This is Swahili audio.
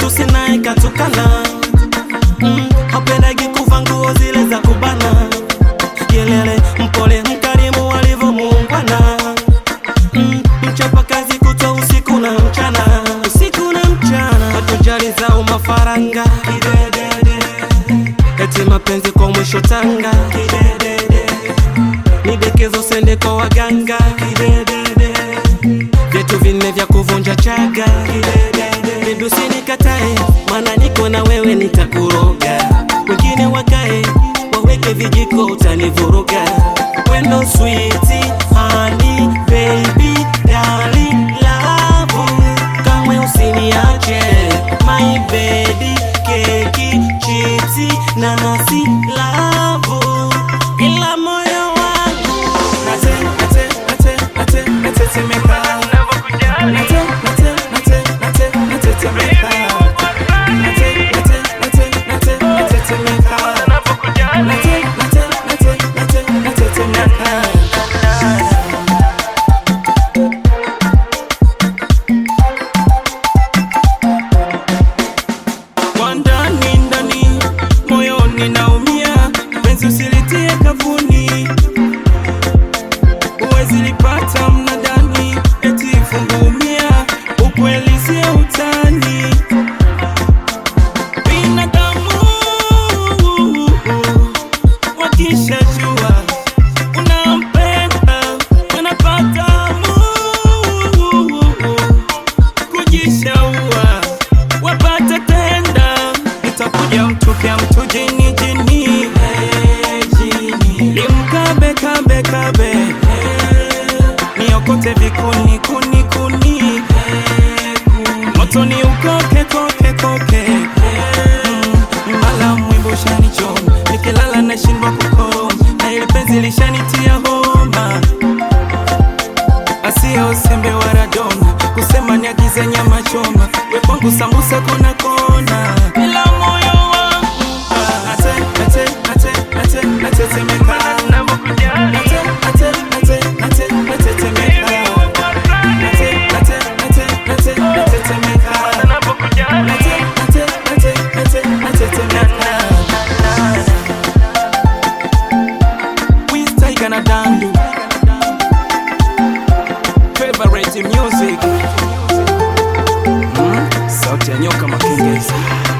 matusi naye katukana mm, hapendagi kuva nguo zile za kubana kelele mpole mkarimu alivyomuungwana mm, mchapa kazi kutwa usiku na mchana usiku na mchana hatujali zao mafaranga Kidedede. eti mapenzi kwa mwisho tanga Kidedede. nidekezo sende kwa waganga Kidedede. vyetu vinne vya kuvunja chaga Kidedede. Bibi usinikatae maana niko na wewe nitakuroga wengine wakae waweke vijiko utanivuruga wendo switi hani baby darling love kamwe usiniache my baby keki chipsi nanasi lavu ila moyo wangu nate nate nate nate natetemeka nate nate nate nate natetemeka nate nate nate nate natetemeka nate nate nate nate natetemeka kwa ndani ndani moyoni naumia penzi usilitie kavuni uwezi lipata mnadani eti fungumia ukweli sio utani binadamu wakishajua unampenda wanapata kujishaua wapate tenda itakuja mtupya mtu jini jini hey, jini limkabe kabe kabe hey, niokote vikuni kuni kuni hey, kuni. moto ni ukoke koke koke hey, mm, mala mwimbo shanichoma nikilala nashindwa kukoroma na ili penzi lishanitia homa asiyo usembe wa radona kusema niagize nyama choma we kwangu sambusa kona kona ila moyo wangu ah, ate ate ate ate natetemeka Ate, ate, ate, ate, natetemeka. Ate, ate, ate, ate, natetemeka. Ate, ate, ate, ate, natetemeka. Wiz Tiger na Dandu favorite music mm? sauti ya nyoka makengeza